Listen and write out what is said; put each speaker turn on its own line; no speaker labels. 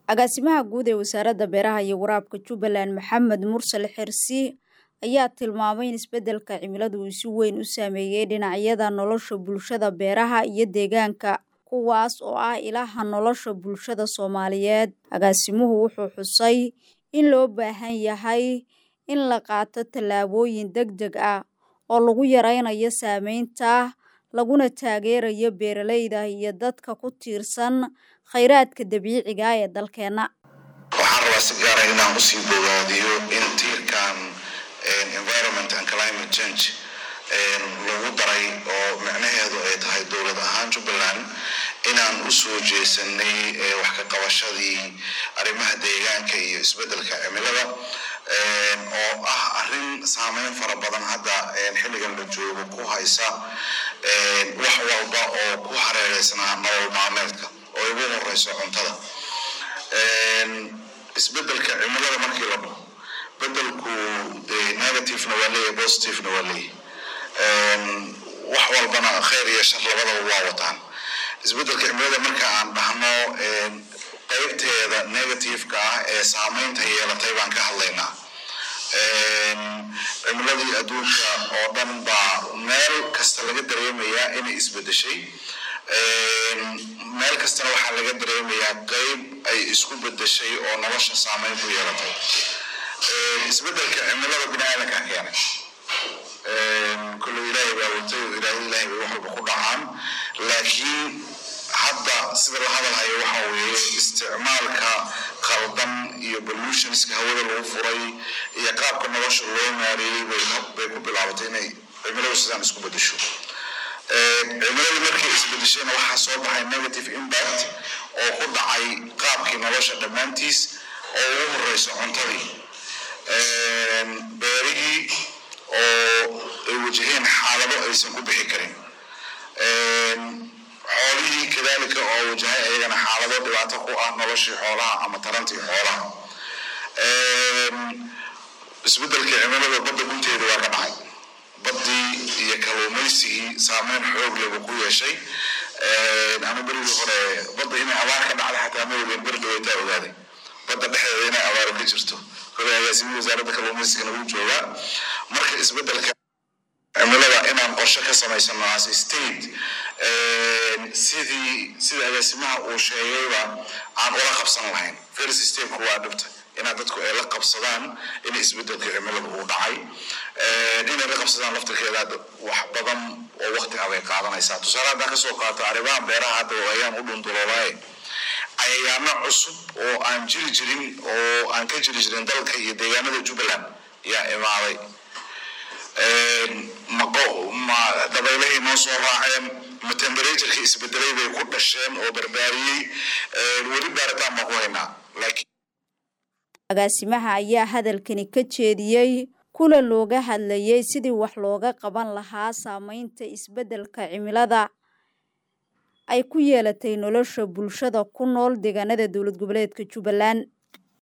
agaasimaha guud ee wasaaradda beeraha iyo waraabka jubbaland maxamed mursal xirsi ayaa tilmaamay in isbeddelka cimiladu uu si weyn u saameeyey dhinacyada nolosha bulshada beeraha iyo deegaanka kuwaas oo ah ilaha nolosha bulshada soomaaliyeed agaasimuhu wuxuu xusay in loo baahan yahay in la qaato tallaabooyin deg deg ah oo lagu yaraynayo saameynta laguna taageerayo beeralayda iyo dadka ku tiirsan khayraadka dabiiciga ah ee dalkeenna
waxaan rabaa si gaara inaan usii bogaadiyo in tiirkan environment and climate change lagu daray oo micnaheedu ay tahay dowlad ahaan jubbaland inaan usoo jeesanay wax ka qabashadii arrimaha deegaanka iyo isbeddelka cimilada oo ah arrin saameyn fara badan hadda xilligan la joogo ku haysa wax walba oo ku hareereysnaa nolol maalmeedka oo ugu horeyso cuntada isbeddelka cimilada markii la dhaho bedelku negativena waa leeyahy positivena waa leeyahy wax walbana khayr iyo shar labadaba waa wataan isbeddelka cimilada marka aan dhahno qeybteeda negativeka ah ee saameynta yeelatay baan ka hadlaynaa cimiladii adduunka oo dhan baa meel kasta laga dareemayaa inay isbedeshay meel kastana waxaa laga dareemayaa qeyb ay isku bedeshay oo nolosha saameyn ku yeelatay isbedelka cimilada bini aadanka keenay kullu ilaahay baa watay oo ilaahay ilaahay bay wax walba ku dhacaan laakiin hadda sida la hadalhayo waxa weeye isticmaalka qaldan iyo pollutionska hawada lagu furay iyo qaabka nolosha loo maareeyey bay ku bilaabatay inay cimiladu sidaan isku bedesho cimiladu markay isbedeshayna waxaa soo baxay negative impact oo ku dhacay qaabkii nolosha dhammaantiis oo ugu horeyso cuntadii beerihii oo ay wajaheen xaalado aysan ku bixi karin xoolihii kadalika oo wajahay ayagana xaalado dhibaato ku ah noloshii xoolaha ama tarantii xoolaha isbeddelkii cimilada badda gunteeda waa ka dhacay baddii iyo kalluumaysigii saameyn xoog leh buu ku yeeshay ama berigii hore badda inay abaar ka dhacday xataa ma ogeen beri dhaweytaa ogaaday badda dhexdeeda inay abaaro ka jirto kolay agaasimihii wasaaradda kalluumaysigana wuu joogaa marka isbeddelka cimilada inaan qorshe ka samaysano as state sidii sida agaasimaha uu sheegayba aan ula qabsan lahayn first stepku waa dhibta inaa dadku ay la qabsadaan in isbedelka cimilada uu dhacay inay la qabsadaan laftirkeeda wax badan oo waqti abay qaadanaysaa tusaale haddaan kasoo qaato arrimaha beeraha hadda ayaan u dhundulolaaye cayayaano cusub oo aan jiri jirin oo aan ka jiri jirin dalka iyo deegaanada jubbaland yaa imaaday ma dabaylahay noo soo raaceen ma temberaturekii isbedelay bay ku dhasheen oo barbaariyey weli baaritaan baan ku haynaa laakiin
agaasimaha ayaa hadalkani ka jeediyey kuna looga hadlayay sidii wax looga qaban lahaa saameynta isbeddelka cimilada ay ku yeelatay nolosha bulshada ku nool deegaanada dowlad goboleedka jubbaland